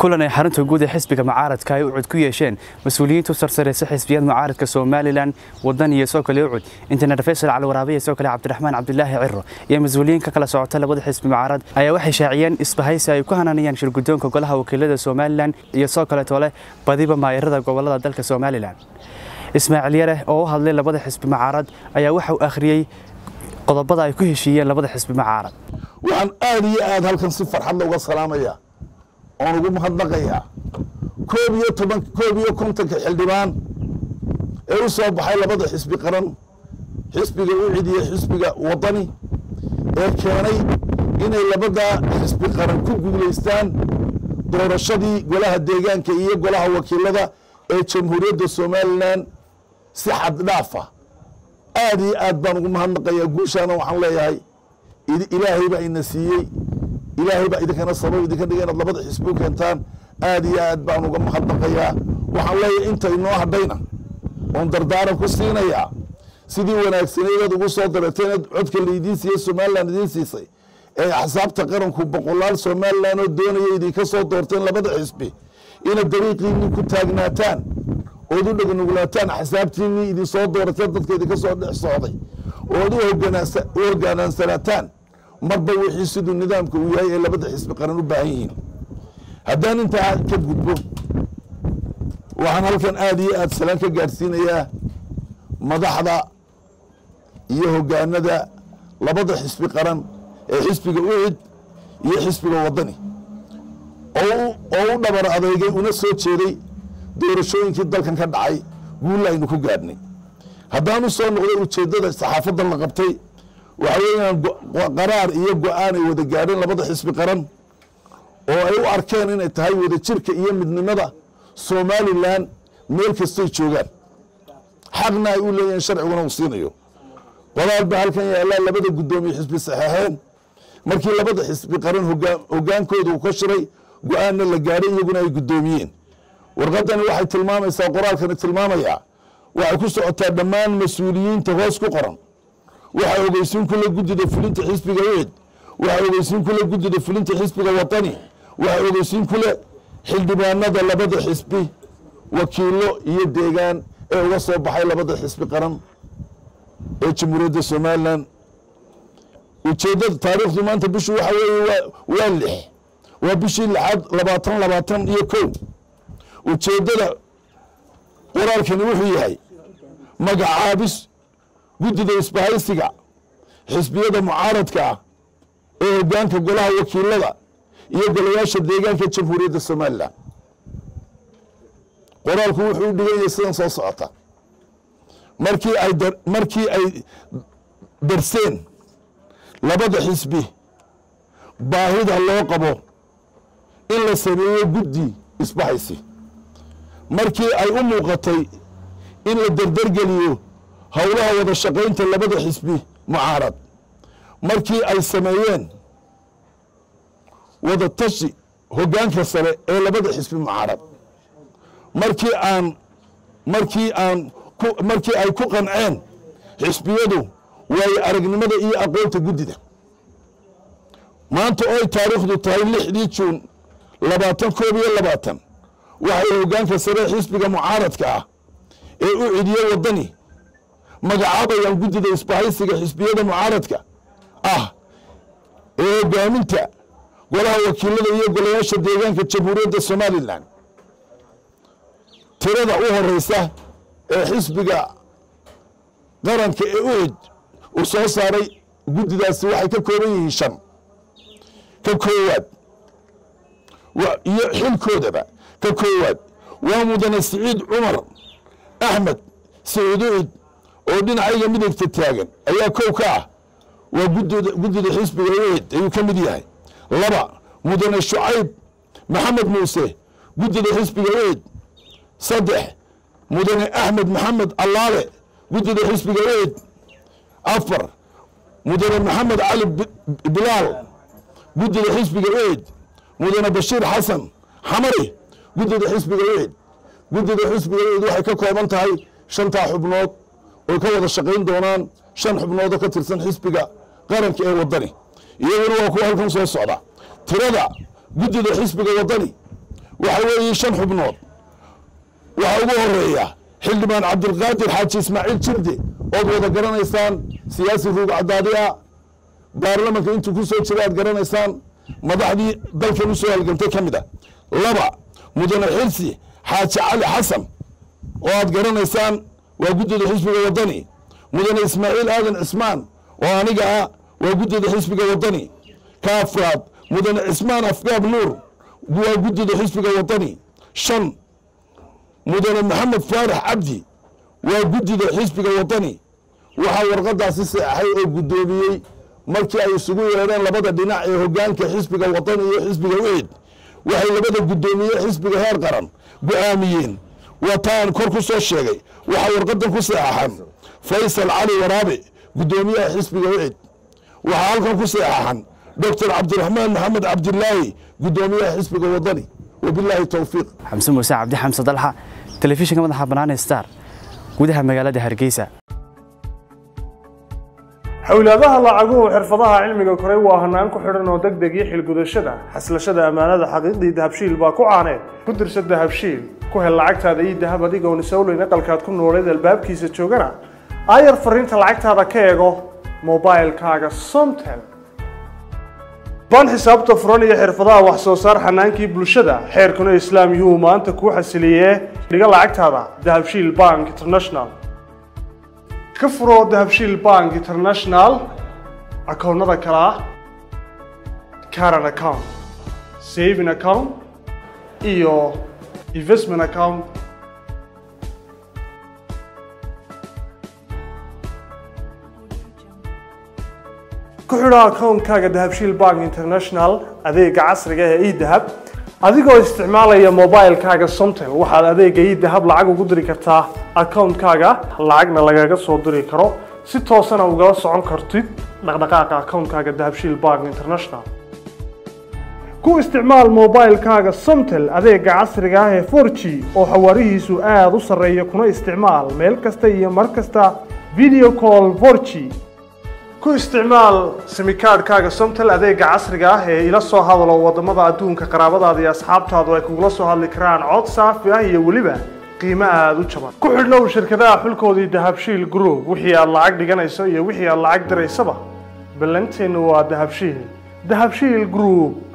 kulan ay xarunta guud ee xisbiga mucaaradka ay ucud ku yeesheen mas-uuliyiintu sarsareysa xisbiyada mucaaradka somalilan wadan iyo soo kale ucud injineer faysal cali waraabiya soo kale cabdiraxmaan cabdilaahi ciro iyo mas-uuliyiin ka kala socota labada xisbi mucaarad ayaa waxay shaaciyeen isbahaysi ay ku hananayaan shirgudoonka golaha wakiilada somalilan iyo soo kaleeto leh badiba maayarada gobolada dalka somalilan ismaaciil yare oo u hadlay labada xisbi mucaarad ayaa waxa uu akhriyey qodobada ay ku heshiiyeen labada xisbi mucaarad waxaan aada iyo aada halkan si farxadla uga salaamayaa oon ugu mahadnaqayaa koob iyo toban koob iyo kontonka xildhibaan ee u soo baxay labada xisbi qaran xisbiga ucid iyo xisbiga wadani ee keenay inay labada xisbi qaran ku guulaystaan doorashadii golaha deegaanka iyo golaha wakiilada ee jamhuuriyadda somalilan si xad dhaafa aada iyo aad baan ugu mahadnaqayaa guushaana waxaan leeyahay ilaahay baa ina siiyey ilaahay baa idinkana sabab idinka dhiga inaad labada xisbi u keentaan aada iyo aad baan uga mahadnaqayaa waxaan leeyahay inta inoo hadhayna oon dardaaran ku siinayaa sidii wanaagsaneedaad ugu soo dareteen codka laydiin siiyey somalilan idiin siisay ee axsaabta qaranku boqolaal somalilan oo doonaya idinka soo doorteen labada xisbi inaad dariiqiinii ku taagnaataan ood u dhegnugulaataan axsaabtiinii idin soo doorateen dadka idinka soo dhex socday ood u hogaansanaataan marba wixii siduu nidaamka uu yahay ee labada xisbi qaran u baahan yihiin haddaan intaa ka gudbo waxaan halkan aada iyo aada salaan ka gaadhsiinayaa madaxda iyo hogaanada labada xisbi qaran ee xisbiga ucid iyo xisbiga wadani oo u dhabar adeegay una soo jeeday doorashooyinkii dalkan ka dhacay guulla aynu ku gaadhnay haddaan u soo noqday ujeeddada saxaafadan la qabtay waxa weeyaan qaraar iyo go-aan ay wada gaadheen labada xisbi qaran oo ay u arkeen inay tahay wada jirka iyo midnimada somalilan meel kastay joogaan xaqna ay u leeyihiin sharciguna uu siinayo qodaal baa halkan yaallaa labada guddoomiye xisbi saxeexeen markii labada xisbi qaran hogaankooda uu ka shiray go-aanna la gaadhay iyaguna ay guddoomiyeen warqadani waxay tilmaamaysaa qoraalkani tilmaamayaa waxay ku socotaa dhammaan mas-uuliyiinta hoos ku qoran waxaa ogeysiin kule guddida fulinta xisbiga ucid waxaa ogeysiin kule guddida fulinta xisbiga watani waxaa ogeysiin kule xildhibaanada labada xisbi wakiilo iyo deegaan ee uga soo baxay labada xisbi qaran ee jamhuuriyadda somalilan ujeeddada taariikhdu maanta bishu waxa weeye waa lix waa bishii lixaad labaatan labaatan iyo kow ujeeddada qoraalkani wuxuu yahay magacaabis guddida isbahaysiga xisbiyada mucaaradka ah ee hogaanka golaha wakiilada iyo golayaasha deegaanka jamhuuriyadda somalilan qoraalku wuxuu u dhigan yahay sidan soo socota markii ay markii ay darseen labada xisbi baahida loo qabo in la sameeyo guddi isbahaysi markii ay u muuqatay in la derdergeliyo howlaha wada shaqaynta labada xisbi mucaarad markii ay sameeyeen wada tashi hoggaanka sare ee labada xisbi mucaarad markii aan markii aan markii ay ku qanceen xisbiyadu waayo aragnimada iyo aqoonta guddida maanta ooy taariikhdu tahay lixdii juun labaatan koob iyo labaatan waxay hoggaanka sare xisbiga mucaaradka ah ee u cidiye waddani magacaabayaan guddida isbahaysiga xisbiyada mucaaradka ah ee hogaaminta golaha wakiilada iyo golayaasha deegaanka jamhuuriyadda somalilan tirada u horeysa ee xisbiga qaranka ee ucid uu soo saaray guddidaasi waxay ka kooban yihiin shan ka koowaad iyo xilkoodaba ka koowaad waa mudane siciid cumar axmed siciid ucid oo dhinacayga midigta taagan ayaa kow ka ah waa guddida xisbiga ucid ayuu ka mid yahay laba mudane shucayb maxamed muuse guddida xisbiga ucid saddex mudane axmed maxamed allaale guddida xisbiga ucid afar mudane maxamed cali bilaal guddida xisbiga ucid mudane bashiir xasan xamari guddida xisbiga ucid guddida xisbiga ucid waxay ka kooban tahay shantaa xubnood oy ka wada shaqayn doonaan shan xubnoodoo ka tirsan xisbiga qaranka ee waddani iyaguna waa kuwa halkan soo socda tirada guddida xisbiga waddani waxa weeye shan xubnood waxaa ugu horeeya xildhibaan cabdilqaadir xaaji ismaaciil jirde ood wada garanaysaan siyaasi ruug cadaadi ah baarlamanka intuu ku soo jira aad garanaysaan madaxdii dalkan u soo halgantay ka mid ah laba mudane xirsi xaaji cali xasan oo aad garanaysaan waa guddida xisbiga waddani mudane ismaaciil aadan cismaan oo aniga ah waa guddida xisbiga waddani ka afraad mudane cismaan afgaab nuur waa guddida xisbiga waddani shan mudane maxamed faarax cabdi waa guddida xisbiga waddani waxaa warqadaasi seexay oo guddoomiyey markii ay isugu yeedheen labada dhinac ee hoggaanka xisbiga waddani iyo xisbiga wixid waxay labada guddoomiye xisbiga heer qaran go'aamiyeen wataan kor ku soo sheegay waxaa warqadan ku seexaxan faysal cali waraabe guddoomiyaha xisbiga wixid waxaa halkan ku seexaxan doctor cabdiraxmaan maxamed cabdilaahi guddoomiyaha xisbiga waddani wabilaahi towfiiq xamse muuse cabdi xamse dalxa telefishinka madaxa bannaan star gudaha magaalada hargeysa xowlaadaha lacaguhu xirfadaha cilmiga koray waa hanaan ku xidhan oo deg deg iyo xilgudashada xaslashada ammaanada xaqiiqdii dahabshiil baa ku caaneed ku dirsa dahabshiil ku hel lacagtaada ii dahab adigoon isowleyn aqalkaad ku nooleed albaabkiisa joogana aayar fariinta lacagtaada ka eego mobailkaaga somtel baan xisaabta furan iyo xirfadaha wax soo saar xanaankii bulshada xeerkuna islaam yuhuu maanta kuu xasiliyee dhiga lacagtaada dahabshiil bank international ka furo dahabshiil bank international akoonnada kale ah caran account saving account iyo investment account ku xidho akoonkaaga dahabshiil bank international adeega casriga ee edahab adigoo isticmaalaya mobilkaaga somtel waxaad adeega edahab lacag ugu diri kartaa akoonkaaga lacagna lagaga soo diri karo si toosana ugala socon kartid dhaqdhaqaaqa akoonkaaga dahabshiil bank international ku isticmaal mobilkaaga somtel adeega casriga ah ee 4g oo xawaarihiisu aada u sarreeya kuna isticmaal meel kasta iyo mar kasta video call 4g ku isticmaal simikaadhkaaga somtel adeega casriga ah ee ila soo hadalo wadamada adduunka qaraabadaada iyo asxaabtaadu ay kugula soo hadli karaan cod saafi ah iyo weliba qiimo aada u jaban ku xidhnow shirkadaha xulkoodii dahabshiil group wixii aad lacag dhiganayso iyo wixii aad lacag diraysaba ballanteennu waa dahabshiil dahabshiil group